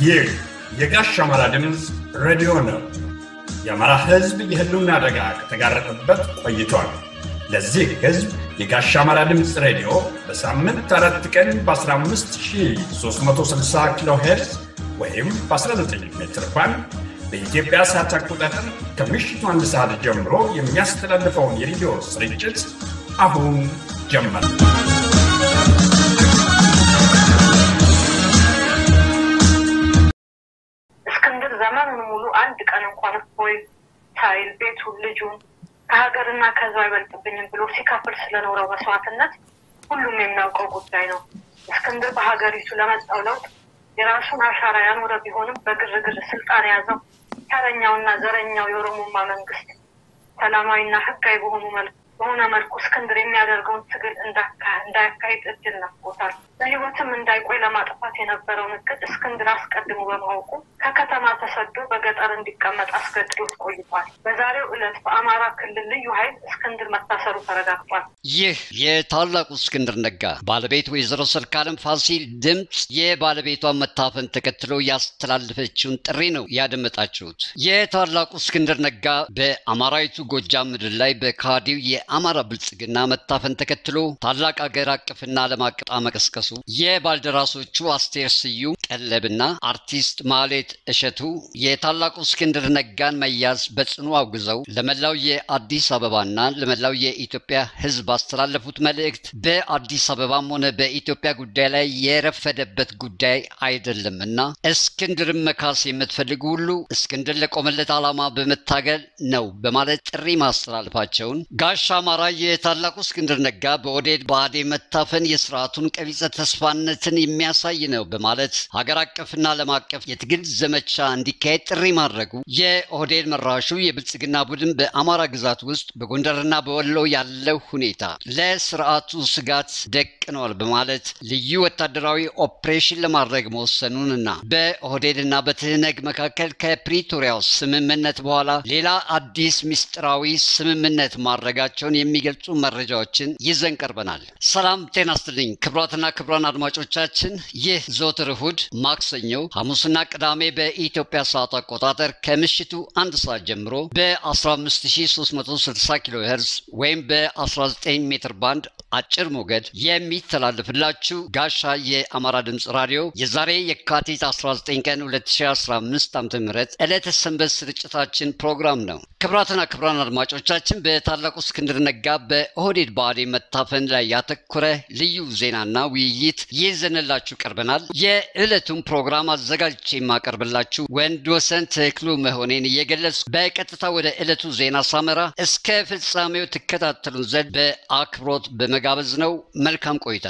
ይህ የጋሽ አማራ ድምፅ ሬዲዮ ነው። የአማራ ሕዝብ የህልውና አደጋ ከተጋረጠበት ቆይቷል። ለዚህ ሕዝብ የጋሽ አማራ ድምፅ ሬዲዮ በሳምንት አራት ቀን በ15360 ኪሎ ሄርዝ ወይም በ19 ሜትር ባንድ በኢትዮጵያ ሰዓት አቆጣጠር ከምሽቱ አንድ ሰዓት ጀምሮ የሚያስተላልፈውን የሬዲዮ ስርጭት አሁን ጀመር። እስክንድር ዘመኑን ሙሉ አንድ ቀን እንኳን እፎይ ሳይል ቤቱን፣ ልጁን ከሀገርና ከህዝብ አይበልጥብኝም ብሎ ሲከፍል ስለኖረው መስዋዕትነት ሁሉም የሚያውቀው ጉዳይ ነው። እስክንድር በሀገሪቱ ለመጣው ለውጥ የራሱን አሻራ ያኖረ ቢሆንም በግርግር ስልጣን የያዘው ተረኛውና ዘረኛው የኦሮሞማ መንግስት ሰላማዊና ህጋዊ በሆኑ መልኩ በሆነ መልኩ እስክንድር የሚያደርገውን ትግል እንዳያካሂድ እድል ነፍጎታል። በህይወትም እንዳይቆይ ለማጥፋት የነበረውን እቅድ እስክንድር አስቀድሞ በማወቁ ከከተማ ተሰዶ በገጠር እንዲቀመጥ አስገድዶት ቆይቷል። በዛሬው ዕለት በአማራ ክልል ልዩ ኃይል እስክንድር መታሰሩ ተረጋግጧል። ይህ የታላቁ እስክንድር ነጋ ባለቤት ወይዘሮ ሰርካለም ፋሲል ድምፅ የባለቤቷን መታፈን ተከትሎ ያስተላለፈችውን ጥሪ ነው ያደመጣችሁት። የታላቁ እስክንድር ነጋ በአማራዊቱ ጎጃም ምድር ላይ በካዲው የአማራ ብልጽግና መታፈን ተከትሎ ታላቅ አገር አቀፍና ዓለም አቀፍ መቀስቀሱ የባልደራሶቹ አስቴር ስዩም ቀለብና አርቲስት ማሌት እሸቱ የታላቁ እስክንድር ነጋን መያዝ በጽኑ አውግዘው ለመላው የአዲስ አበባና ለመላው የኢትዮጵያ ሕዝብ ባስተላለፉት መልእክት በአዲስ አበባም ሆነ በኢትዮጵያ ጉዳይ ላይ የረፈደበት ጉዳይ አይደለምና እስክንድርን መካስ የምትፈልጉ ሁሉ እስክንድር ለቆመለት ዓላማ በመታገል ነው በማለት ጥሪ ማስተላለፋቸውን ጋሻ አማራ የታላቁ እስክንድር ነጋ በኦህዴድ ብአዴን መታፈን የስርዓቱን ቀቢጸ ተስፋነትን የሚያሳይ ነው በማለት ሀገር አቀፍና ዓለም አቀፍ የትግል ዘመቻ እንዲካሄድ ጥሪ ማድረጉ የኦህዴድ መራሹ የብልጽግና ቡድን በአማራ ግዛት ውስጥ በጎንደርና በወሎ ያለው ሁኔታ ለስርዓቱ ስጋት ደቅነዋል በማለት ልዩ ወታደራዊ ኦፕሬሽን ለማድረግ መወሰኑንና በኦህዴድና በትህነግ መካከል ከፕሪቶሪያው ስምምነት በኋላ ሌላ አዲስ ምስጢራዊ ስምምነት ማድረጋቸውን የሚገልጹ መረጃዎችን ይዘን ቀርበናል። ሰላም ጤና ስትልኝ ክብራትና ክብራን አድማጮቻችን ይህ ዘወትር እሁድ፣ ማክሰኞ፣ ሐሙስና ቅዳሜ በኢትዮጵያ ሰዓት አቆጣጠር ከምሽቱ አንድ ሰዓት ጀምሮ በ15360 ኪሎ ሄርዝ ወይም በ19 ሜትር ባንድ አጭር ሞገድ የሚተላለፍላችሁ ጋሻ የአማራ ድምፅ ራዲዮ የዛሬ የካቲት 19 ቀን 2015 ዓ ም ዕለተ ሰንበት ስርጭታችን ፕሮግራም ነው። ክብራትና ክብራን አድማጮቻችን በታላቁ እስክንድር ነጋ በኦህዴድ ብአዴን መታፈን ላይ ያተኮረ ልዩ ዜናና ውይይት ይዘንላችሁ ቀርበናል። የዕለቱን ፕሮግራም አዘጋጅቼ የማቀርብላችሁ ወንድ ወሰን ተክሉ መሆኔን እየገለጽ በቀጥታ ወደ ዕለቱ ዜና ሳመራ እስከ ፍጻሜው ትከታተሉን ዘንድ በአክብሮት በመጋበዝ ነው። መልካም ቆይታ።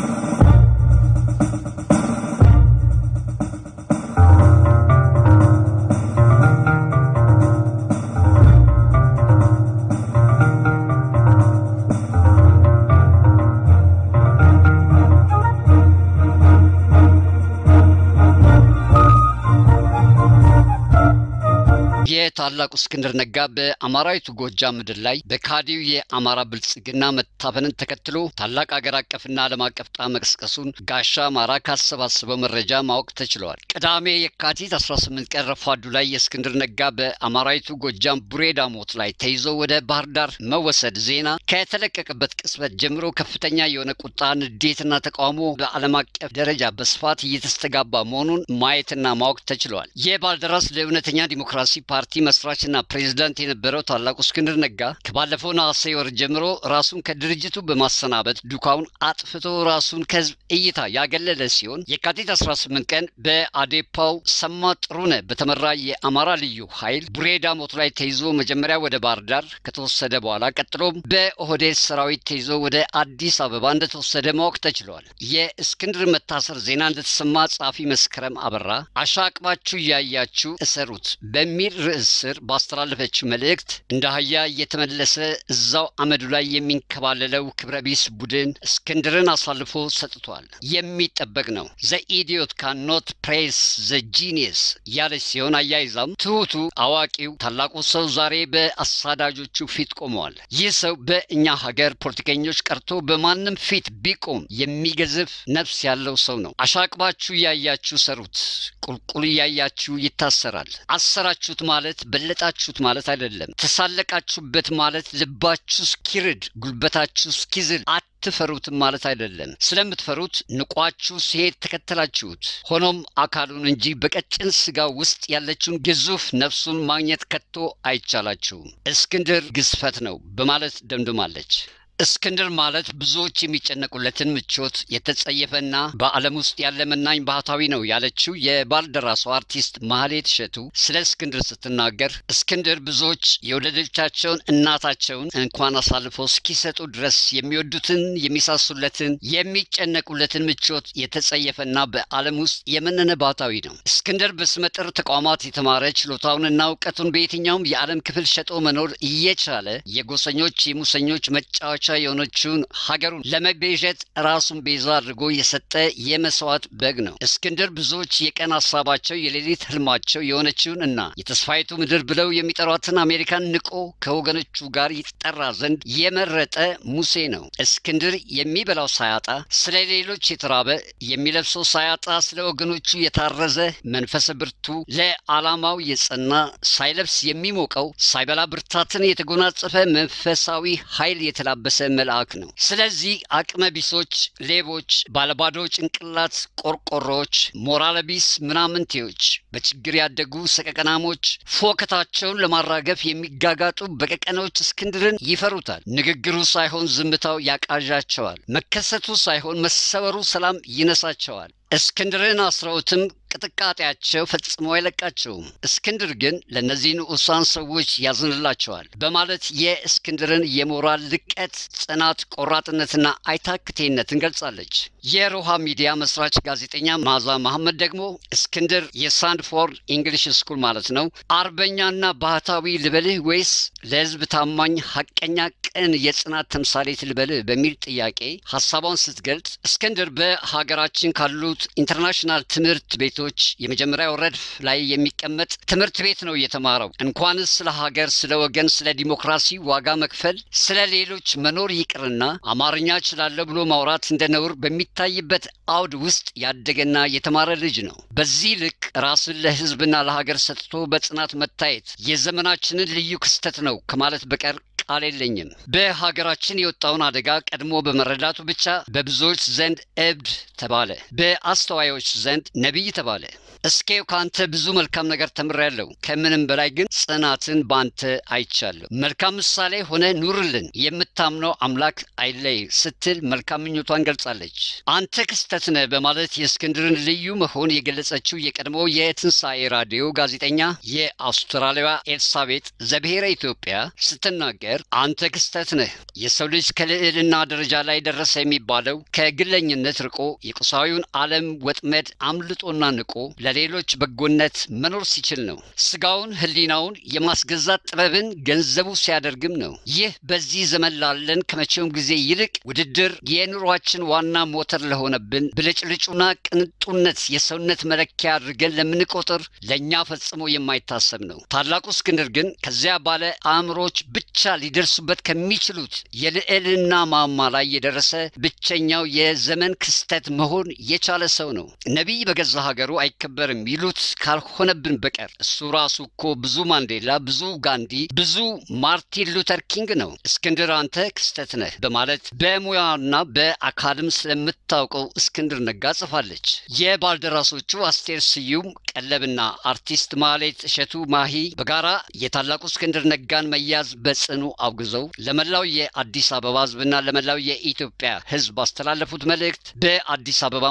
የታላቁ እስክንድር ነጋ በአማራዊቱ ጎጃም ምድር ላይ በካዲው የአማራ ብልጽግና መታፈንን ተከትሎ ታላቅ አገር አቀፍና ዓለም አቀፍ ጣ መቀስቀሱን ጋሻ አማራ ካሰባሰበው መረጃ ማወቅ ተችሏል። ቅዳሜ የካቲት 18 ቀን ረፋዱ ላይ የእስክንድር ነጋ በአማራዊቱ ጎጃም ቡሬ ዳሞት ላይ ተይዞ ወደ ባህር ዳር መወሰድ ዜና ከተለቀቀበት ቅጽበት ጀምሮ ከፍተኛ የሆነ ቁጣ፣ ንዴትና ተቃውሞ በዓለም አቀፍ ደረጃ በስፋት እየተስተጋባ መሆኑን ማየትና ማወቅ ተችሏል። የባልደራስ ለእውነተኛ ዲሞክራሲ ፓርቲ መስራችና ፕሬዝዳንት የነበረው ታላቁ እስክንድር ነጋ ከባለፈው ነሐሴ ወር ጀምሮ ራሱን ከድርጅቱ በማሰናበት ዱካውን አጥፍቶ ራሱን ከህዝብ እይታ ያገለለ ሲሆን የካቲት 18 ቀን በአዴፓው ሰማ ጥሩነህ በተመራ የአማራ ልዩ ኃይል ቡሬ ዳሞት ላይ ተይዞ መጀመሪያ ወደ ባህር ዳር ከተወሰደ በኋላ ቀጥሎም በኦህዴድ ሰራዊት ተይዞ ወደ አዲስ አበባ እንደተወሰደ ማወቅ ተችሏል። የእስክንድር መታሰር ዜና እንደተሰማ ጸሐፊ መስከረም አበራ አሻቅባችሁ እያያችሁ እሰሩት በሚል ርዕስ ስር ባስተላለፈችው መልእክት እንደ አህያ እየተመለሰ እዛው አመዱ ላይ የሚንከባለለው ክብረ ቢስ ቡድን እስክንድርን አሳልፎ ሰጥቷል። የሚጠበቅ ነው። ዘ ኢዲዮት ካኖት ፕሬስ ዘ ጂኒየስ ያለች ሲሆን አያይዛም ትሁቱ አዋቂው ታላቁ ሰው ዛሬ በአሳዳጆቹ ፊት ቆመዋል። ይህ ሰው በእኛ ሀገር ፖለቲከኞች ቀርቶ በማንም ፊት ቢቆም የሚገዝፍ ነፍስ ያለው ሰው ነው። አሻቅባችሁ እያያችሁ ሰሩት፣ ቁልቁል እያያችሁ ይታሰራል። አሰራችሁት ማለት በለጣችሁት ማለት አይደለም። ተሳለቃችሁበት ማለት ልባችሁ እስኪርድ ጉልበታችሁ እስኪዝል አትፈሩትም ማለት አይደለም። ስለምትፈሩት ንቋችሁ ሲሄድ ተከተላችሁት። ሆኖም አካሉን እንጂ በቀጭን ስጋ ውስጥ ያለችውን ግዙፍ ነፍሱን ማግኘት ከቶ አይቻላችሁም። እስክንድር ግዝፈት ነው በማለት ደምድማለች። እስክንድር ማለት ብዙዎች የሚጨነቁለትን ምቾት የተጸየፈና በዓለም ውስጥ ያለ መናኝ ባህታዊ ነው ያለችው የባልደራሷ አርቲስት ማህሌት እሸቱ ስለ እስክንድር ስትናገር እስክንድር ብዙዎች የወለደቻቸውን እናታቸውን እንኳን አሳልፈው እስኪሰጡ ድረስ የሚወዱትን የሚሳሱለትን የሚጨነቁለትን ምቾት የተጸየፈና በዓለም ውስጥ የመነነ ባህታዊ ነው። እስክንድር በስመጥር ተቋማት የተማረ ችሎታውንና እውቀቱን በየትኛውም የዓለም ክፍል ሸጦ መኖር እየቻለ የጎሰኞች የሙሰኞች መጫወቻ የሆነችውን ሀገሩን ለመቤዠት ራሱን ቤዛ አድርጎ የሰጠ የመስዋዕት በግ ነው። እስክንድር ብዙዎች የቀን ሀሳባቸው የሌሊት ህልማቸው የሆነችውን እና የተስፋይቱ ምድር ብለው የሚጠሯትን አሜሪካን ንቆ ከወገኖቹ ጋር ይጠራ ዘንድ የመረጠ ሙሴ ነው። እስክንድር የሚበላው ሳያጣ፣ ስለ ሌሎች የተራበ የሚለብሰው ሳያጣ፣ ስለ ወገኖቹ የታረዘ መንፈሰ ብርቱ፣ ለዓላማው የጸና ሳይለብስ የሚሞቀው ሳይበላ ብርታትን የተጎናጸፈ መንፈሳዊ ኃይል የተላበሰ መልአክ ነው። ስለዚህ አቅመ ቢሶች፣ ሌቦች፣ ባለባዶ ጭንቅላት ቆርቆሮች፣ ሞራለ ቢስ ምናምንቴዎች፣ በችግር ያደጉ ሰቀቀናሞች፣ ፎከታቸውን ለማራገፍ የሚጋጋጡ በቀቀኖች እስክንድርን ይፈሩታል። ንግግሩ ሳይሆን ዝምታው ያቃዣቸዋል። መከሰቱ ሳይሆን መሰወሩ ሰላም ይነሳቸዋል። እስክንድርን አስረውትም ቅጥቃጤያቸው ፈጽሞ አይለቃቸውም። እስክንድር ግን ለእነዚህ ንዑሳን ሰዎች ያዝንላቸዋል በማለት የእስክንድርን የሞራል ልቀት፣ ጽናት፣ ቆራጥነትና አይታክቴነትን ገልጻለች። የሮሃ ሚዲያ መስራች ጋዜጠኛ ማዛ መሐመድ ደግሞ እስክንድር የሳንድፎርድ እንግሊሽ ስኩል ማለት ነው አርበኛና ባህታዊ ልበልህ ወይስ ለሕዝብ ታማኝ ሐቀኛ ቅን የጽናት ተምሳሌት ልበልህ በሚል ጥያቄ ሀሳቧን ስትገልጽ እስክንድር በሀገራችን ካሉት ኢንተርናሽናል ትምህርት ቤቶች የመጀመሪያው ረድፍ ላይ የሚቀመጥ ትምህርት ቤት ነው የተማረው። እንኳንስ ስለ ሀገር፣ ስለ ወገን፣ ስለ ዲሞክራሲ ዋጋ መክፈል፣ ስለ ሌሎች መኖር ይቅርና አማርኛ እችላለሁ ብሎ ማውራት እንደ ነውር በሚታይበት አውድ ውስጥ ያደገና የተማረ ልጅ ነው። በዚህ ልክ ራስን ለሕዝብና ለሀገር ሰጥቶ በጽናት መታየት የዘመናችንን ልዩ ክስተት ነው ከማለት በቀር ቃል የለኝም። በሀገራችን የወጣውን አደጋ ቀድሞ በመረዳቱ ብቻ በብዙዎች ዘንድ እብድ ተባለ፣ በአስተዋዮች ዘንድ ነቢይ ተባለ። እስኬው ከአንተ ብዙ መልካም ነገር ተምሬያለሁ፣ ከምንም በላይ ግን ጽናትን በአንተ አይቻለሁ። መልካም ምሳሌ ሆነ ኑርልን፣ የምታምነው አምላክ አይለይ ስትል መልካም ምኞቷን ገልጻለች። አንተ ክስተት ነህ በማለት የእስክንድርን ልዩ መሆን የገለጸችው የቀድሞ የትንሣኤ ራዲዮ ጋዜጠኛ የአውስትራሊያዋ ኤልሳቤጥ ዘብሔረ ኢትዮጵያ ስትናገር አንተ ክስተት ነህ። የሰው ልጅ ከልዕልና ደረጃ ላይ ደረሰ የሚባለው ከግለኝነት ርቆ የቁሳዊውን ዓለም ወጥመድ አምልጦና ንቆ ለሌሎች በጎነት መኖር ሲችል ነው። ስጋውን ሕሊናውን የማስገዛት ጥበብን ገንዘቡ ሲያደርግም ነው። ይህ በዚህ ዘመን ላለን ከመቼውም ጊዜ ይልቅ ውድድር የኑሯችን ዋና ሞተር ለሆነብን ብልጭልጩና ቅንጡነት የሰውነት መለኪያ አድርገን ለምንቆጥር ለእኛ ፈጽሞ የማይታሰብ ነው። ታላቁ እስክንድር ግን ከዚያ ባለ አእምሮች ብቻ ሊደርሱበት ከሚችሉት የልዕልና ማማ ላይ የደረሰ ብቸኛው የዘመን ክስተት መሆን የቻለ ሰው ነው። ነቢይ በገዛ ሀገሩ አይከበርም ይሉት ካልሆነብን በቀር እሱ ራሱ እኮ ብዙ ማንዴላ፣ ብዙ ጋንዲ፣ ብዙ ማርቲን ሉተር ኪንግ ነው። እስክንድር አንተ ክስተት ነህ በማለት በሙያና በአካልም ስለምታውቀው እስክንድር ነጋ ጽፋለች። የባልደራሶቹ አስቴር ስዩም ቀለብና አርቲስት ማሌት እሸቱ ማሂ በጋራ የታላቁ እስክንድር ነጋን መያዝ በጽኑ አውግዘው ለመላው የአዲስ አበባ ሕዝብና ለመላው የኢትዮጵያ ሕዝብ ባስተላለፉት መልእክት በአዲስ አበባም ሆነ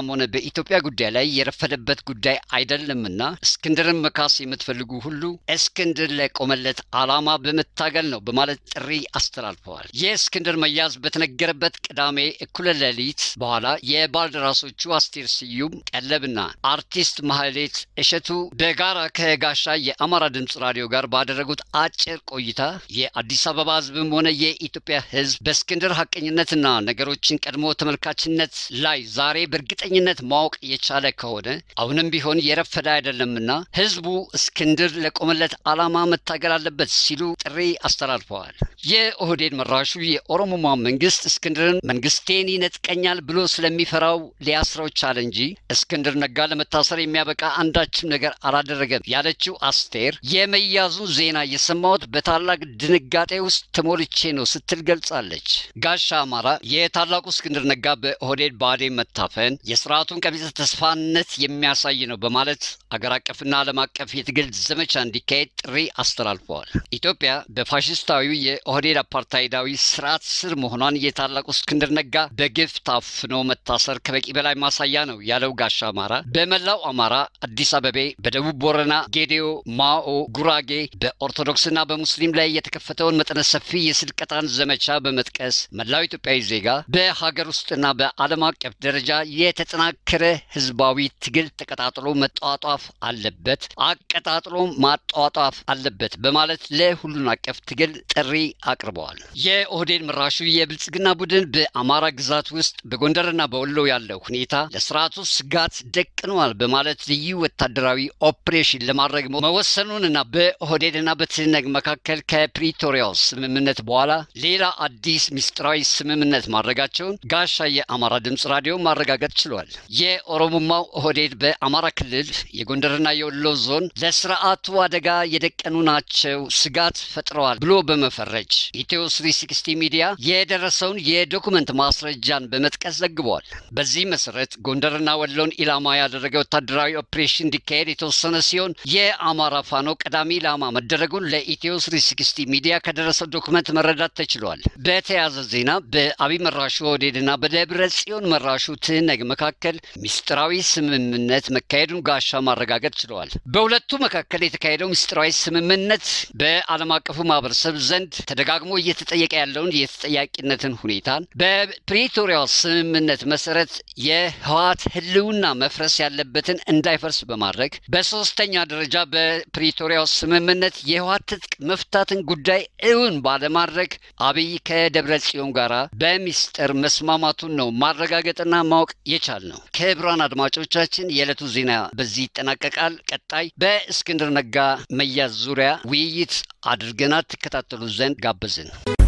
በኢትዮጵያ ጉዳይ ላይ የረፈደበት ጉዳይ አይደለምና እስክንድርን መካስ የምትፈልጉ ሁሉ እስክንድር ለቆመለት ዓላማ በመታገል ነው በማለት ጥሪ አስተላልፈዋል። የእስክንድር መያዝ በተነገረበት ቅዳሜ እኩለ ሌሊት በኋላ የባልደራሶቹ አስቴር ስዩም ቀለብና አርቲስት ማህሌት እሸቱ በጋራ ከጋሻ የአማራ ድምፅ ራዲዮ ጋር ባደረጉት አጭር ቆይታ የአዲስ አበባ ህዝብም ሆነ የኢትዮጵያ ህዝብ በእስክንድር ሀቀኝነትና ነገሮችን ቀድሞ ተመልካችነት ላይ ዛሬ በእርግጠኝነት ማወቅ የቻለ ከሆነ አሁንም ቢሆን የረፈደ አይደለምና ህዝቡ እስክንድር ለቆመለት ዓላማ መታገል አለበት ሲሉ ጥሪ አስተላልፈዋል። የኦህዴድ መራሹ የኦሮሞማ መንግስት እስክንድርን መንግስቴን ይነጥቀኛል ብሎ ስለሚፈራው ሊያስረው ቻለ እንጂ እስክንድር ነጋ ለመታሰር የሚያበቃ አንዳችም ነገር አላደረገም ያለችው አስቴር የመያዙን ዜና የሰማሁት በታላቅ ድንጋጤ ውስጥ ተሞልቼ ነው ስትል ገልጻለች። ጋሻ አማራ የታላቁ እስክንድር ነጋ በኦህዴድ ብአዴን መታፈን የስርዓቱን ቀቢጸ ተስፋነት የሚያሳይ ነው በማለት አገር አቀፍና ዓለም አቀፍ የትግል ዘመቻ እንዲካሄድ ጥሪ አስተላልፈዋል። ኢትዮጵያ በፋሽስታዊው የኦህዴድ አፓርታይዳዊ ስርዓት ስር መሆኗን የታላቁ እስክንድር ነጋ በግፍ ታፍኖ መታሰር ከበቂ በላይ ማሳያ ነው ያለው ጋሻ አማራ በመላው አማራ፣ አዲስ አበቤ፣ በደቡብ ቦረና፣ ጌዴኦ፣ ማኦ፣ ጉራጌ በኦርቶዶክስና በሙስሊም ላይ የተከፈተውን መጠነ ሰፊ የስልቀጣን ዘመቻ በመጥቀስ መላው ኢትዮጵያዊ ዜጋ በሀገር ውስጥና በዓለም አቀፍ ደረጃ የተጠናከረ ህዝባዊ ትግል ተቀጣጥሎ መጧጧፍ አለበት፣ አቀጣጥሎ ማጧጧፍ አለበት በማለት ለሁሉን አቀፍ ትግል ጥሪ አቅርበዋል። የኦህዴድ መራሹ የብልጽግና ቡድን በአማራ ግዛት ውስጥ በጎንደርና በወሎ ያለው ሁኔታ ለስርዓቱ ስጋት ደቅኗል በማለት ልዩ ወታደራዊ ኦፕሬሽን ለማድረግ መወሰኑንና በኦህዴድና በትህነግ መካከል ከፕሪቶሪያው ስምምነት በኋላ ሌላ አዲስ ምስጢራዊ ስምምነት ማድረጋቸውን ጋሻ የአማራ ድምፅ ራዲዮ ማረጋገጥ ችሏል። የኦሮሞማው ኦህዴድ በአማራ ክልል የጎንደርና የወሎ ዞን ለስርዓቱ አደጋ የደቀኑ ናቸው፣ ስጋት ፈጥረዋል ብሎ በመፈረጅ ኢትዮ 360 ሚዲያ የደረሰውን የዶኩመንት ማስረጃን በመጥቀስ ዘግቧል። በዚህ መሰረት ጎንደርና ወሎን ኢላማ ያደረገ ወታደራዊ ኦፕሬሽን እንዲካሄድ የተወሰነ ሲሆን የአማራ ፋኖ ቀዳሚ ኢላማ መደረጉን ለኢትዮ 360 ሚዲያ ከደረሰው ዶኩመንት መረዳት ተችሏል። በተያያዘ ዜና በአብይ መራሹ ኦህዴድና በደብረ ጽዮን መራሹ ትህነግ መካከል ምስጢራዊ ስምምነት መካሄዱን ጋሻ ማረጋገጥ ችለዋል። በሁለቱ መካከል የተካሄደው ምስጢራዊ ስምምነት በዓለም አቀፉ ማህበረሰብ ዘንድ ተደጋግሞ እየተጠየቀ ያለውን የተጠያቂነትን ሁኔታን በፕሪቶሪያው ስምምነት መሰረት የህወሓት ህልውና መፍረስ ያለበትን እንዳይፈርስ በማድረግ በሶስተኛ ደረጃ በፕሪቶሪያው ስምምነት የህወሓት ትጥቅ መፍታትን ጉዳይ እውን ባለማድረግ አብይ ከደብረ ጽዮን ጋር በሚስጥር መስማማቱን ነው ማረጋገጥና ማወቅ የቻል ነው። ክቡራን አድማጮቻችን የዕለቱ ዜና በዚህ ይጠናቀቃል። ቀጣይ በእስክንድር ነጋ መያዝ ዙሪያ ውይይት አድርገናት ትከታተሉ ዘንድ ጋበዝን።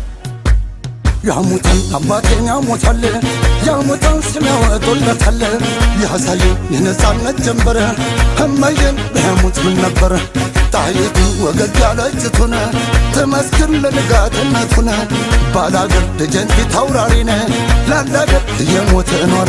ያሙታል አባቴን ያሙታል ያሙታል ስም ያወጡለታል ያሳዩ የነጻነት ጀንበር እመዬን በያሙት ምን ነበር ጣይቱ ወገግ ያለጭቱን ትመስክር ለንጋትነቱን ባላገር ደጀንቲ ታውራሪነ ላላገር እየሞተ ኗሪ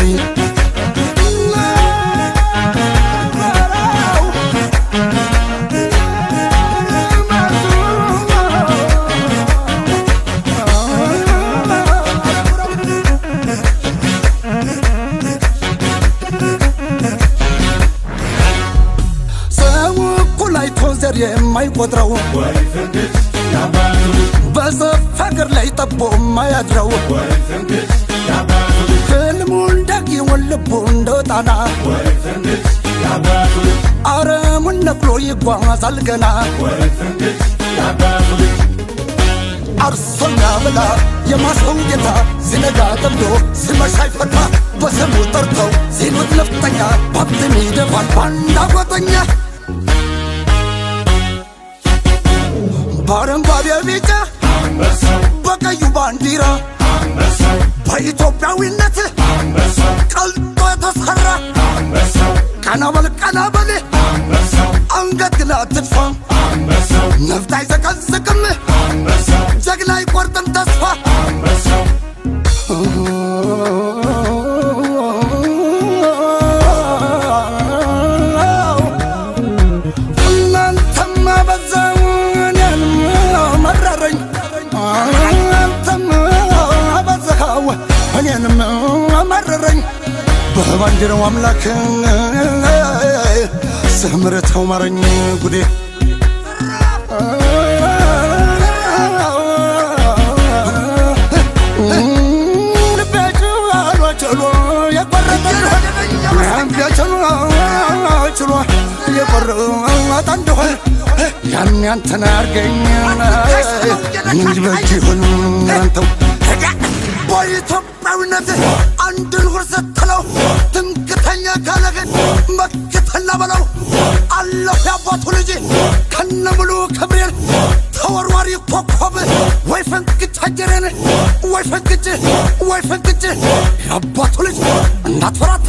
ዘር የማይቆጥረው በሰፍ ሀገር ላይ ጠቦ የማያድረው ህልሙ እንዳጊውን ልቡ እንደ ጣና አረሙን ነቅሎ ይጓዛል ገና አርሶኛ ብላ የማሰው ጌታ ሲነጋ ጠምዶ ሲመሻ ይፈታ በስሙ ጠርተው ሲሉት ነፍጠኛ ባብትም ይደፋል ባንዳ ጓጠኛ በአረንጓዴ ቢጫ በቀዩ ባንዲራ በኢትዮጵያዊነት ቀልጦ የተሰራ ቀና በል ቀና በል አንገት ግላ አትድፋ ነፍጥ አይዘቀዝቅም ጀግና አይቆርጥም ተስፋ እናንተማ በዛው እኔንም መረረኝ አንተም አበዛኸው እኔንም መረረኝ በባ ባንዲራው አምላክ ስምርተው ማረኝ ጉዴ ችሎ የቆረጠ ችሎ የቆረጠ እንደሆን ያን ያንተን አርገኝ እንጂ በእጅ ይሁን አንተው በኢትዮጵያዊነት አንድን ሁር ስትለው ትምክተኛ ካለግን መክተላ በለው አለሁ ያባቱ ልጅ ከነ ሙሉ ክብሬን ተወርዋሪ ኮከብ ወይ ፈንቅጭ አጀሬን ወይ ፈንቅጭ ወይ ፈንቅጭ ያባቱ ልጅ እንዳትፈራታ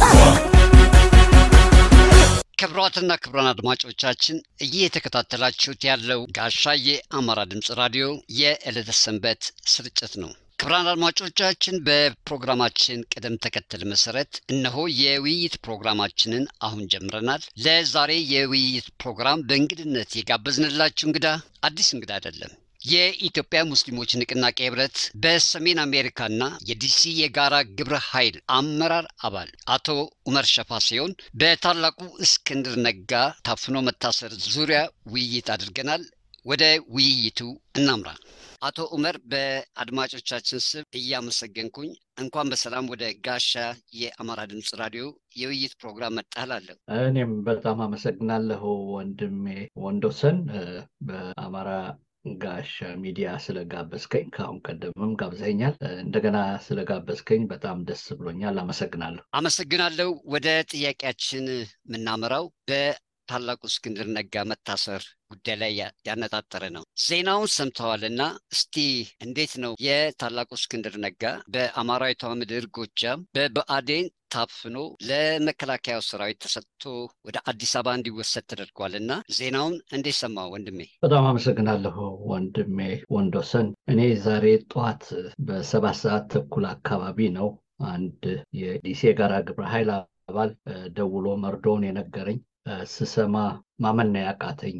ክብሯትና ክብሯን አድማጮቻችን እየተከታተላችሁት ያለው ጋሻዬ አማራ ድምፅ ራዲዮ የዕለተ ሰንበት ስርጭት ነው። ክብራን አድማጮቻችን በፕሮግራማችን ቅደም ተከተል መሰረት እነሆ የውይይት ፕሮግራማችንን አሁን ጀምረናል። ለዛሬ የውይይት ፕሮግራም በእንግድነት የጋበዝንላችሁ እንግዳ አዲስ እንግዳ አይደለም። የኢትዮጵያ ሙስሊሞች ንቅናቄ ህብረት በሰሜን አሜሪካና የዲሲ የጋራ ግብረ ኃይል አመራር አባል አቶ ኡመር ሸፋ ሲሆን በታላቁ እስክንድር ነጋ ታፍኖ መታሰር ዙሪያ ውይይት አድርገናል። ወደ ውይይቱ እናምራ። አቶ ኡመር በአድማጮቻችን ስም እያመሰገንኩኝ እንኳን በሰላም ወደ ጋሻ የአማራ ድምፅ ራዲዮ የውይይት ፕሮግራም መጣህላለሁ። እኔም በጣም አመሰግናለሁ ወንድሜ ወንዶሰን በአማራ ጋሻ ሚዲያ ስለጋበዝከኝ ከአሁን ቀደምም ጋብዘኛል። እንደገና ስለጋበዝከኝ በጣም ደስ ብሎኛል። አመሰግናለሁ። አመሰግናለሁ። ወደ ጥያቄያችን የምናመራው በታላቁ እስክንድር ነጋ መታሰር ጉዳይ ላይ ያነጣጠረ ነው። ዜናውን ሰምተዋልና እስቲ እንዴት ነው የታላቁ እስክንድር ነጋ በአማራዊቷ ምድር ጎጃም በብአዴን ታፍኖ ለመከላከያው ሰራዊት ተሰጥቶ ወደ አዲስ አበባ እንዲወሰድ ተደርጓልና ዜናውን እንዴት ሰማ ወንድሜ? በጣም አመሰግናለሁ ወንድሜ ወንዶሰን። እኔ ዛሬ ጠዋት በሰባት ሰዓት ተኩል አካባቢ ነው አንድ የዲሲ የጋራ ግብረ ኃይል አባል ደውሎ መርዶውን የነገረኝ ስሰማ ማመን ነው ያቃተኝ።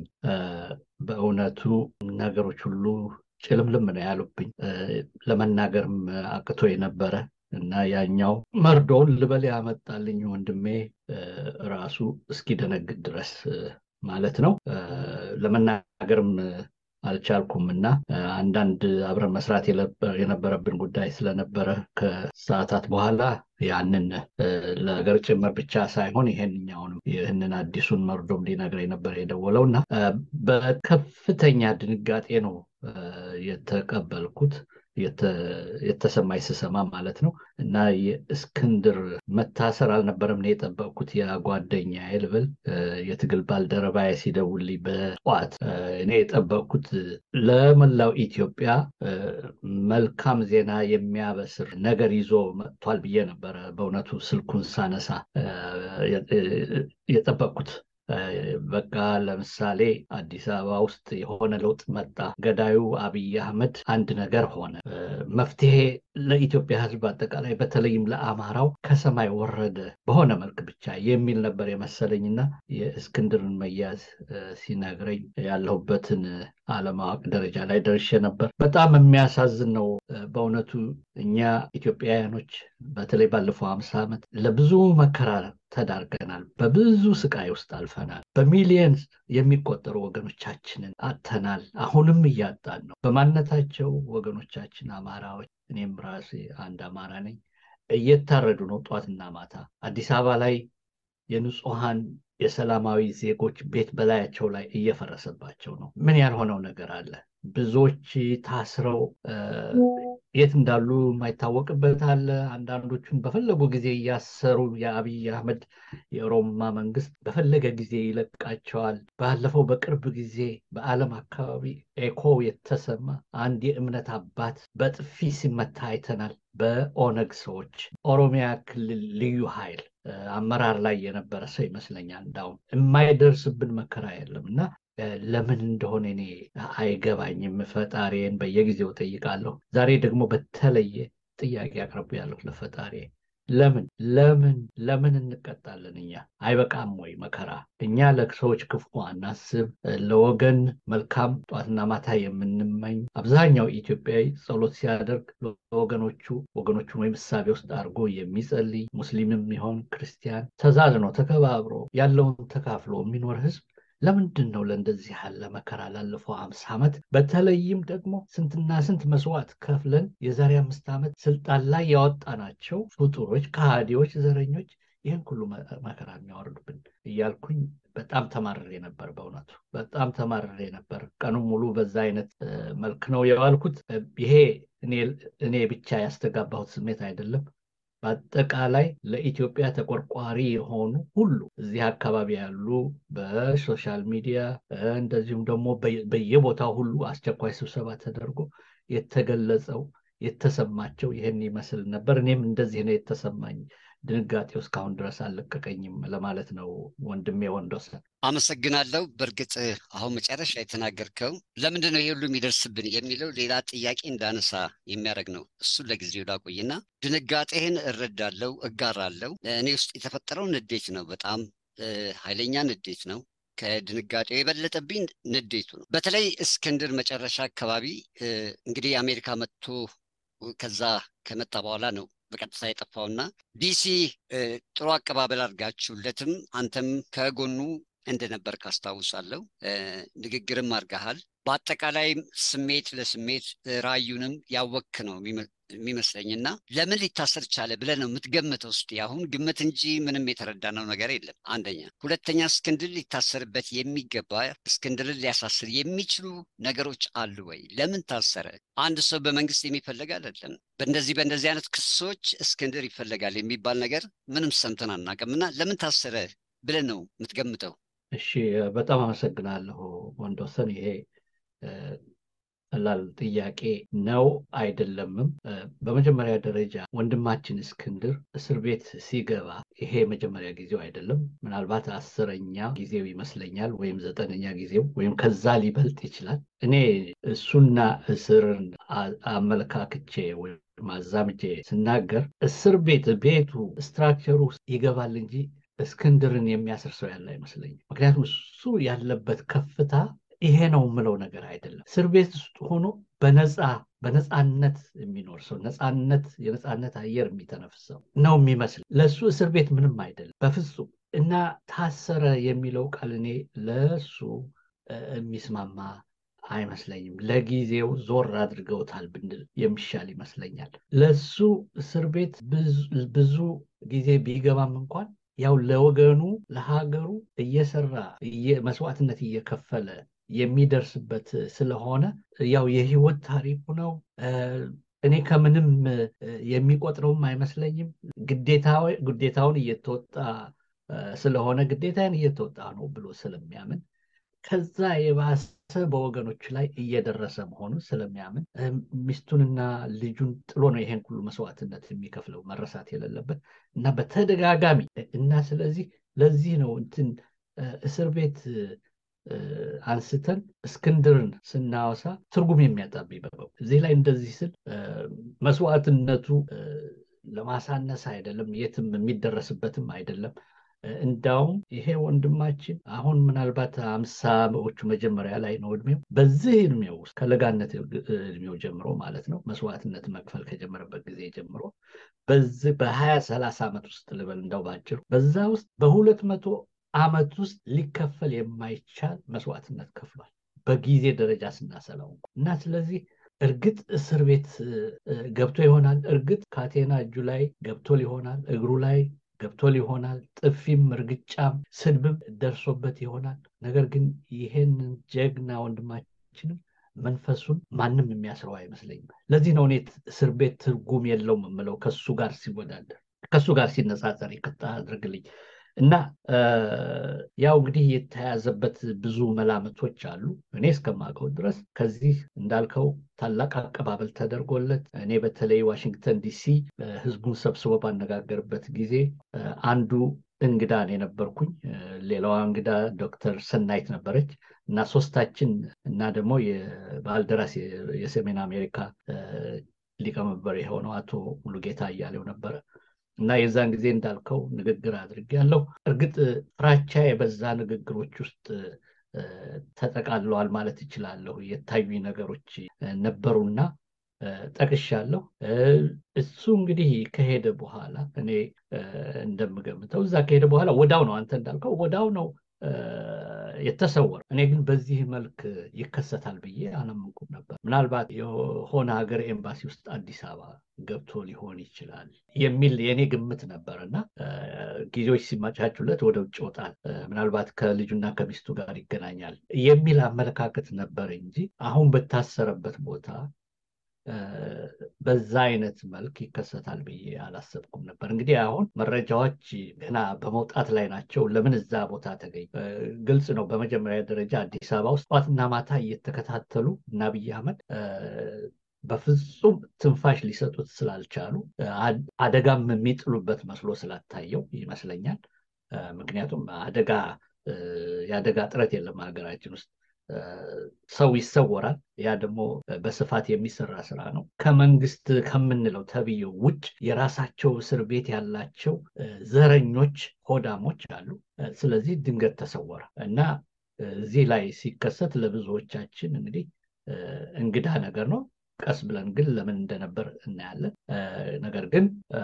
በእውነቱ ነገሮች ሁሉ ጭልምልም ነው ያሉብኝ። ለመናገርም አቅቶ የነበረ እና ያኛው መርዶውን ልበል ያመጣልኝ ወንድሜ ራሱ እስኪደነግጥ ድረስ ማለት ነው። ለመናገርም አልቻልኩም እና አንዳንድ አብረን መስራት የነበረብን ጉዳይ ስለነበረ ከሰዓታት በኋላ ያንን ለገር ጭምር ብቻ ሳይሆን ይሄንኛውንም ይህንን አዲሱን መርዶም ሊነግረኝ ነበር የደወለው እና በከፍተኛ ድንጋጤ ነው የተቀበልኩት የተሰማኝ ስሰማ ማለት ነው እና የእስክንድር መታሰር አልነበረም ነው የጠበቅኩት። የጓደኛ ልብል የትግል ባልደረባዬ ሲደውልኝ በጠዋት እኔ የጠበቅኩት ለመላው ኢትዮጵያ መልካም ዜና የሚያበስር ነገር ይዞ መጥቷል ብዬ ነበረ። በእውነቱ ስልኩን ሳነሳ የጠበቅኩት በቃ ለምሳሌ አዲስ አበባ ውስጥ የሆነ ለውጥ መጣ፣ ገዳዩ አብይ አህመድ አንድ ነገር ሆነ፣ መፍትሄ ለኢትዮጵያ ሕዝብ አጠቃላይ በተለይም ለአማራው ከሰማይ ወረደ በሆነ መልክ ብቻ የሚል ነበር የመሰለኝና የእስክንድርን መያዝ ሲነግረኝ ያለሁበትን አለማወቅ ደረጃ ላይ ደርሼ ነበር። በጣም የሚያሳዝን ነው በእውነቱ እኛ ኢትዮጵያውያኖች በተለይ ባለፈው ሀምሳ ዓመት ለብዙ መከራ ተዳርገናል። በብዙ ስቃይ ውስጥ አልፈናል። በሚሊየን የሚቆጠሩ ወገኖቻችንን አጥተናል። አሁንም እያጣን ነው። በማንነታቸው ወገኖቻችን አማራዎች፣ እኔም ራሴ አንድ አማራ ነኝ፣ እየታረዱ ነው ጧትና ማታ። አዲስ አበባ ላይ የንጹሐን የሰላማዊ ዜጎች ቤት በላያቸው ላይ እየፈረሰባቸው ነው። ምን ያልሆነው ነገር አለ? ብዙዎች ታስረው የት እንዳሉ የማይታወቅበት አለ። አንዳንዶቹን በፈለጉ ጊዜ እያሰሩ የአብይ አህመድ የኦሮማ መንግስት በፈለገ ጊዜ ይለቃቸዋል። ባለፈው በቅርብ ጊዜ በዓለም አካባቢ ኤኮ የተሰማ አንድ የእምነት አባት በጥፊ ሲመታ አይተናል። በኦነግ ሰዎች ኦሮሚያ ክልል ልዩ ኃይል አመራር ላይ የነበረ ሰው ይመስለኛል። እንዳውም የማይደርስብን መከራ የለም እና ለምን እንደሆነ እኔ አይገባኝም። ፈጣሪን በየጊዜው ጠይቃለሁ። ዛሬ ደግሞ በተለየ ጥያቄ አቅርቤያለሁ ለፈጣሪ። ለምን ለምን ለምን እንቀጣለን? እኛ አይበቃም ወይ መከራ? እኛ ለሰዎች ክፉ አናስብ፣ ለወገን መልካም ጧትና ማታ የምንመኝ አብዛኛው ኢትዮጵያዊ ጸሎት ሲያደርግ ለወገኖቹ ወገኖቹን ወይም እሳቤ ውስጥ አድርጎ የሚጸልይ ሙስሊምም ይሆን ክርስቲያን ተዛዝኖ ተከባብሮ ያለውን ተካፍሎ የሚኖር ህዝብ ለምንድን ነው ለእንደዚህ ያለ መከራ ላለፈው አምሳ ዓመት በተለይም ደግሞ ስንትና ስንት መስዋዕት ከፍለን የዛሬ አምስት ዓመት ስልጣን ላይ ያወጣናቸው ፍጡሮች፣ ከሃዲዎች፣ ዘረኞች ይህን ሁሉ መከራ የሚያወርዱብን እያልኩኝ በጣም ተማርሬ ነበር። በእውነቱ በጣም ተማርሬ ነበር። ቀኑን ሙሉ በዛ አይነት መልክ ነው የዋልኩት። ይሄ እኔ ብቻ ያስተጋባሁት ስሜት አይደለም። በአጠቃላይ ለኢትዮጵያ ተቆርቋሪ የሆኑ ሁሉ እዚህ አካባቢ ያሉ በሶሻል ሚዲያ እንደዚሁም ደግሞ በየቦታው ሁሉ አስቸኳይ ስብሰባ ተደርጎ የተገለጸው የተሰማቸው ይህን ይመስል ነበር። እኔም እንደዚህ ነው የተሰማኝ። ድንጋጤው እስካሁን ድረስ አልለቀቀኝም ለማለት ነው ወንድሜ ወንዶሰን። አመሰግናለሁ። በእርግጥ አሁን መጨረሻ የተናገርከው ለምንድን ነው ይህ ሁሉ የሚደርስብን የሚለው ሌላ ጥያቄ እንዳነሳ የሚያደርግ ነው። እሱን ለጊዜው ላቆይና ድንጋጤህን እረዳለው፣ እጋራለው። እኔ ውስጥ የተፈጠረው ንዴት ነው። በጣም ኃይለኛ ንዴት ነው። ከድንጋጤው የበለጠብኝ ንዴቱ ነው። በተለይ እስክንድር መጨረሻ አካባቢ እንግዲህ አሜሪካ መጥቶ ከዛ ከመጣ በኋላ ነው በቀጥታ የጠፋውና ዲሲ ጥሩ አቀባበል አድርጋችሁለትም አንተም ከጎኑ እንደነበር ካስታውሳለሁ። ንግግርም አድርገሃል። በአጠቃላይ ስሜት ለስሜት ራዩንም ያወክ ነው የሚመስለኝና ለምን ሊታሰር ቻለ ብለህ ነው የምትገምተው? እስኪ አሁን ግምት እንጂ ምንም የተረዳነው ነገር የለም። አንደኛ። ሁለተኛ እስክንድር ሊታሰርበት የሚገባ እስክንድርን ሊያሳስር የሚችሉ ነገሮች አሉ ወይ? ለምን ታሰረ? አንድ ሰው በመንግስት የሚፈለግ አይደለም። በእንደዚህ በእንደዚህ አይነት ክሶች እስክንድር ይፈለጋል የሚባል ነገር ምንም ሰምተን አናውቅምና ለምን ታሰረ ብለህ ነው የምትገምተው? እሺ፣ በጣም አመሰግናለሁ ወንዶሰን። ይሄ ቀላል ጥያቄ ነው አይደለምም። በመጀመሪያ ደረጃ ወንድማችን እስክንድር እስር ቤት ሲገባ ይሄ የመጀመሪያ ጊዜው አይደለም። ምናልባት አስረኛ ጊዜው ይመስለኛል፣ ወይም ዘጠነኛ ጊዜው ወይም ከዛ ሊበልጥ ይችላል። እኔ እሱና እስርን አመለካክቼ ወይም አዛምቼ ስናገር እስር ቤት ቤቱ ስትራክቸሩ ውስጥ ይገባል እንጂ እስክንድርን የሚያስር ሰው ያለ አይመስለኝም። ምክንያቱም እሱ ያለበት ከፍታ ይሄ ነው የምለው ነገር አይደለም። እስር ቤት ውስጥ ሆኖ በነፃ በነፃነት የሚኖር ሰው ነፃነት የነፃነት አየር የሚተነፍሰው ነው የሚመስል ለእሱ እስር ቤት ምንም አይደለም በፍጹም። እና ታሰረ የሚለው ቃል እኔ ለእሱ የሚስማማ አይመስለኝም። ለጊዜው ዞር አድርገውታል ብንል የሚሻል ይመስለኛል። ለሱ እስር ቤት ብዙ ጊዜ ቢገባም እንኳን ያው ለወገኑ ለሀገሩ እየሰራ መስዋዕትነት እየከፈለ የሚደርስበት ስለሆነ ያው የህይወት ታሪኩ ነው። እኔ ከምንም የሚቆጥረውም አይመስለኝም። ግዴታውን እየተወጣ ስለሆነ ግዴታን እየተወጣ ነው ብሎ ስለሚያምን ከዛ የባሰ በወገኖች ላይ እየደረሰ መሆኑን ስለሚያምን ሚስቱንና ልጁን ጥሎ ነው ይሄን ሁሉ መስዋዕትነት የሚከፍለው መረሳት የሌለበት እና በተደጋጋሚ እና ስለዚህ ለዚህ ነው እንትን እስር ቤት አንስተን እስክንድርን ስናወሳ ትርጉም የሚያጣብኝ በበው እዚህ ላይ እንደዚህ ስል መስዋዕትነቱ ለማሳነስ አይደለም፣ የትም የሚደረስበትም አይደለም። እንዳውም ይሄ ወንድማችን አሁን ምናልባት አምሳዎቹ መጀመሪያ ላይ ነው እድሜው። በዚህ እድሜው ውስጥ ከለጋነት እድሜው ጀምሮ ማለት ነው መስዋዕትነት መክፈል ከጀመረበት ጊዜ ጀምሮ በዚህ በሀያ ሰላሳ ዓመት ውስጥ ልበል እንደው ባጭሩ በዛ ውስጥ በሁለት መቶ ዓመት ውስጥ ሊከፈል የማይቻል መስዋዕትነት ከፍሏል በጊዜ ደረጃ ስናሰላው እና ስለዚህ እርግጥ እስር ቤት ገብቶ ይሆናል። እርግጥ ካቴና እጁ ላይ ገብቶ ሊሆናል፣ እግሩ ላይ ገብቶ ሊሆናል፣ ጥፊም እርግጫም ስድብም ደርሶበት ይሆናል። ነገር ግን ይሄንን ጀግና ወንድማችንም መንፈሱን ማንም የሚያስረው አይመስለኝም። ለዚህ ነው እኔ እስር ቤት ትርጉም የለውም የምለው ከሱ ጋር ሲወዳደር ከሱ ጋር ሲነጻጸር ይቅርታ አድርግልኝ እና ያው እንግዲህ የተያዘበት ብዙ መላምቶች አሉ። እኔ እስከማውቀው ድረስ ከዚህ እንዳልከው ታላቅ አቀባበል ተደርጎለት እኔ በተለይ ዋሽንግተን ዲሲ ህዝቡን ሰብስቦ ባነጋገርበት ጊዜ አንዱ እንግዳ የነበርኩኝ፣ ሌላዋ እንግዳ ዶክተር ሰናይት ነበረች እና ሶስታችን እና ደግሞ የባልደራስ የሰሜን አሜሪካ ሊቀመንበር የሆነው አቶ ሙሉጌታ እያሌው ነበረ እና የዛን ጊዜ እንዳልከው ንግግር አድርጌያለሁ። እርግጥ ፍራቻ የበዛ ንግግሮች ውስጥ ተጠቃለዋል ማለት እችላለሁ። የታዩኝ ነገሮች ነበሩና ጠቅሻለሁ። እሱ እንግዲህ ከሄደ በኋላ እኔ እንደምገምተው እዛ ከሄደ በኋላ ወዳው ነው አንተ እንዳልከው ወዳው ነው የተሰወረ። እኔ ግን በዚህ መልክ ይከሰታል ብዬ አላመንኩም ነበር። ምናልባት የሆነ ሀገር ኤምባሲ ውስጥ አዲስ አበባ ገብቶ ሊሆን ይችላል የሚል የእኔ ግምት ነበር እና ጊዜዎች ሲመቻቹለት ወደ ውጭ ይወጣል፣ ምናልባት ከልጁና ከሚስቱ ጋር ይገናኛል የሚል አመለካከት ነበር እንጂ አሁን በታሰረበት ቦታ በዛ አይነት መልክ ይከሰታል ብዬ አላሰብኩም ነበር። እንግዲህ አሁን መረጃዎች ገና በመውጣት ላይ ናቸው። ለምን እዛ ቦታ ተገኝ ግልጽ ነው። በመጀመሪያ ደረጃ አዲስ አበባ ውስጥ ጠዋትና ማታ እየተከታተሉ እና አብይ አህመድ በፍጹም ትንፋሽ ሊሰጡት ስላልቻሉ አደጋም የሚጥሉበት መስሎ ስላታየው ይመስለኛል። ምክንያቱም አደጋ የአደጋ ጥረት የለም ሀገራችን ውስጥ ሰው ይሰወራል። ያ ደግሞ በስፋት የሚሰራ ስራ ነው። ከመንግስት ከምንለው ተብዬው ውጭ የራሳቸው እስር ቤት ያላቸው ዘረኞች፣ ሆዳሞች አሉ። ስለዚህ ድንገት ተሰወረ እና እዚህ ላይ ሲከሰት ለብዙዎቻችን እንግዲህ እንግዳ ነገር ነው። ቀስ ብለን ግን ለምን እንደነበር እናያለን። ነገር ግን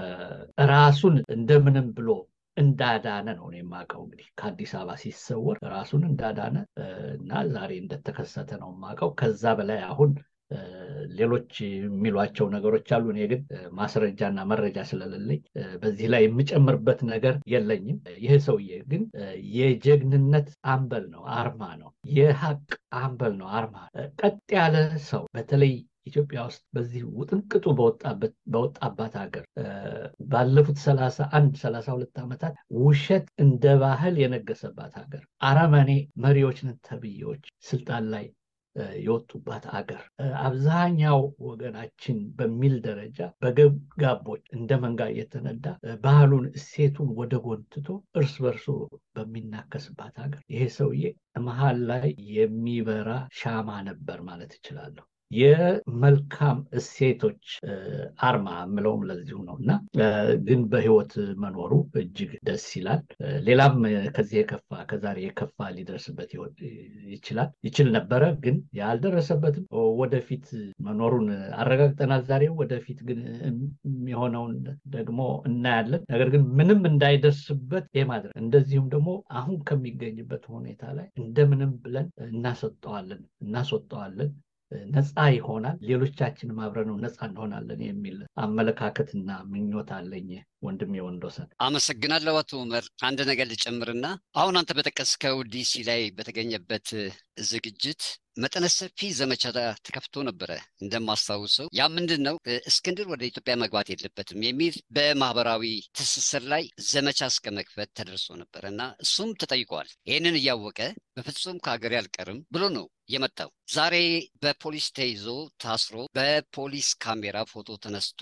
ራሱን እንደምንም ብሎ እንዳዳነ ነው የማውቀው። እንግዲህ ከአዲስ አበባ ሲሰወር ራሱን እንዳዳነ እና ዛሬ እንደተከሰተ ነው የማውቀው። ከዛ በላይ አሁን ሌሎች የሚሏቸው ነገሮች አሉ። እኔ ግን ማስረጃና መረጃ ስለሌለኝ በዚህ ላይ የምጨምርበት ነገር የለኝም። ይህ ሰውዬ ግን የጀግንነት አምበል ነው፣ አርማ ነው። የሀቅ አምበል ነው፣ አርማ ቀጥ ያለ ሰው በተለይ ኢትዮጵያ ውስጥ በዚህ ውጥንቅጡ በወጣባት ሀገር ባለፉት ሰላሳ አንድ ሰላሳ ሁለት ዓመታት ውሸት እንደ ባህል የነገሰባት ሀገር አረመኔ መሪዎችን ተብዬዎች ስልጣን ላይ የወጡባት አገር አብዛኛው ወገናችን በሚል ደረጃ በገብጋቦች እንደ መንጋ እየተነዳ ባህሉን እሴቱን ወደ ጎን ትቶ እርስ በርሱ በሚናከስባት ሀገር ይሄ ሰውዬ መሀል ላይ የሚበራ ሻማ ነበር ማለት እችላለሁ። የመልካም እሴቶች አርማ የምለውም ለዚሁ ነው እና ግን በህይወት መኖሩ እጅግ ደስ ይላል። ሌላም ከዚህ የከፋ ከዛሬ የከፋ ሊደርስበት ይችላል ይችል ነበረ፣ ግን ያልደረሰበትም ወደፊት መኖሩን አረጋግጠናል። ዛሬ ወደፊት ግን የሆነውን ደግሞ እናያለን። ነገር ግን ምንም እንዳይደርስበት የማድረግ እንደዚሁም ደግሞ አሁን ከሚገኝበት ሁኔታ ላይ እንደምንም ብለን እናስወጠዋለን እናስወጠዋለን ነፃ ይሆናል። ሌሎቻችንም አብረነው ነፃ እንሆናለን የሚል አመለካከትና ምኞት አለኝ። ወንድሜ ወንዶሰን አመሰግናለሁ። አቶ ኡመር አንድ ነገር ልጨምርና አሁን አንተ በጠቀስከው ዲሲ ላይ በተገኘበት ዝግጅት መጠነ ሰፊ ዘመቻ ተከፍቶ ነበረ እንደማስታውሰው። ያ ምንድን ነው እስክንድር ወደ ኢትዮጵያ መግባት የለበትም የሚል በማህበራዊ ትስስር ላይ ዘመቻ እስከ መክፈት ተደርሶ ነበረ እና እሱም ተጠይቋል። ይህንን እያወቀ በፍጹም ከሀገር አልቀርም ብሎ ነው የመጣው። ዛሬ በፖሊስ ተይዞ ታስሮ በፖሊስ ካሜራ ፎቶ ተነስቶ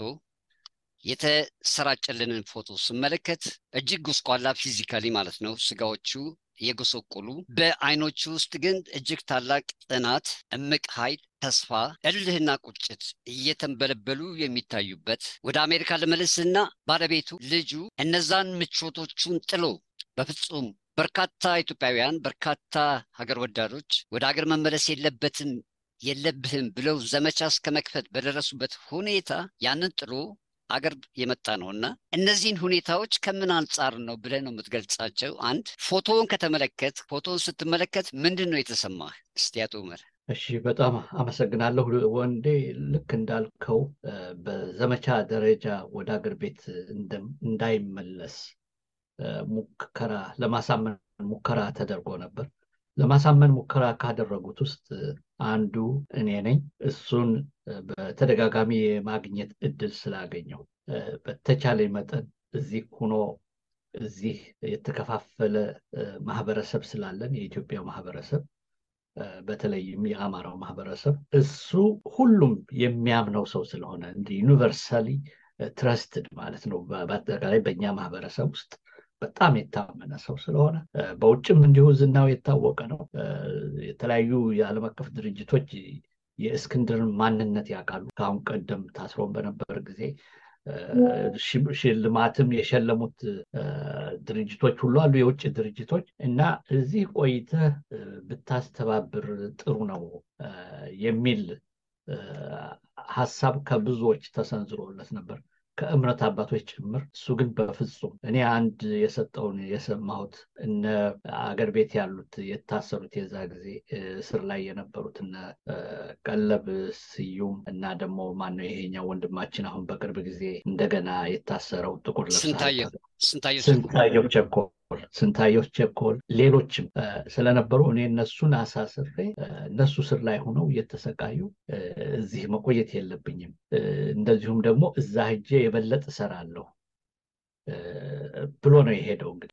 የተሰራጨልንን ፎቶ ስመለከት እጅግ ጉስቋላ ፊዚካሊ ማለት ነው ስጋዎቹ የጎሰቆሉ በአይኖቹ ውስጥ ግን እጅግ ታላቅ ጽናት፣ እምቅ ኃይል፣ ተስፋ፣ እልህና ቁጭት እየተንበለበሉ የሚታዩበት ወደ አሜሪካ ለመለስና ባለቤቱ ልጁ እነዛን ምቾቶቹን ጥሎ በፍጹም በርካታ ኢትዮጵያውያን በርካታ ሀገር ወዳዶች ወደ ሀገር መመለስ የለበትም የለብህም ብለው ዘመቻ እስከ መክፈት በደረሱበት ሁኔታ ያንን ጥሎ አገር የመጣ ነው እና እነዚህን ሁኔታዎች ከምን አንጻር ነው ብለህ ነው የምትገልጻቸው? አንድ ፎቶውን ከተመለከት ፎቶውን ስትመለከት ምንድን ነው የተሰማህ? እስቲ አቶ ኡመር። እሺ፣ በጣም አመሰግናለሁ ወንዴ። ልክ እንዳልከው በዘመቻ ደረጃ ወደ አገር ቤት እንዳይመለስ ሙከራ ለማሳመን ሙከራ ተደርጎ ነበር። ለማሳመን ሙከራ ካደረጉት ውስጥ አንዱ እኔ ነኝ። እሱን በተደጋጋሚ የማግኘት እድል ስላገኘው በተቻለ መጠን እዚህ ሆኖ እዚህ የተከፋፈለ ማህበረሰብ ስላለን የኢትዮጵያ ማህበረሰብ በተለይም የአማራው ማህበረሰብ እሱ ሁሉም የሚያምነው ሰው ስለሆነ እንደ ዩኒቨርሳሊ ትረስትድ ማለት ነው። በአጠቃላይ በእኛ ማህበረሰብ ውስጥ በጣም የታመነ ሰው ስለሆነ በውጭም እንዲሁ ዝናው የታወቀ ነው። የተለያዩ የዓለም አቀፍ ድርጅቶች የእስክንድርን ማንነት ያውቃሉ። ከአሁን ቀደም ታስሮን በነበር ጊዜ ሽልማትም የሸለሙት ድርጅቶች ሁሉ አሉ፣ የውጭ ድርጅቶች እና እዚህ ቆይተህ ብታስተባብር ጥሩ ነው የሚል ሀሳብ ከብዙዎች ተሰንዝሮለት ነበር ከእምነት አባቶች ጭምር። እሱ ግን በፍጹም እኔ አንድ የሰጠውን የሰማሁት እነ አገር ቤት ያሉት የታሰሩት የዛ ጊዜ እስር ላይ የነበሩት እነ ቀለብ ስዩም እና ደግሞ ማነው ይሄኛው ወንድማችን አሁን በቅርብ ጊዜ እንደገና የታሰረው ጥቁር ስንታየው ቸኮል ስንታየው ቸኮል ሌሎችም ስለነበሩ እኔ እነሱን አሳስሬ እነሱ ስር ላይ ሆነው እየተሰቃዩ እዚህ መቆየት የለብኝም፣ እንደዚሁም ደግሞ እዛ ሄጄ የበለጠ እሰራለሁ ብሎ ነው የሄደው። እንግዲህ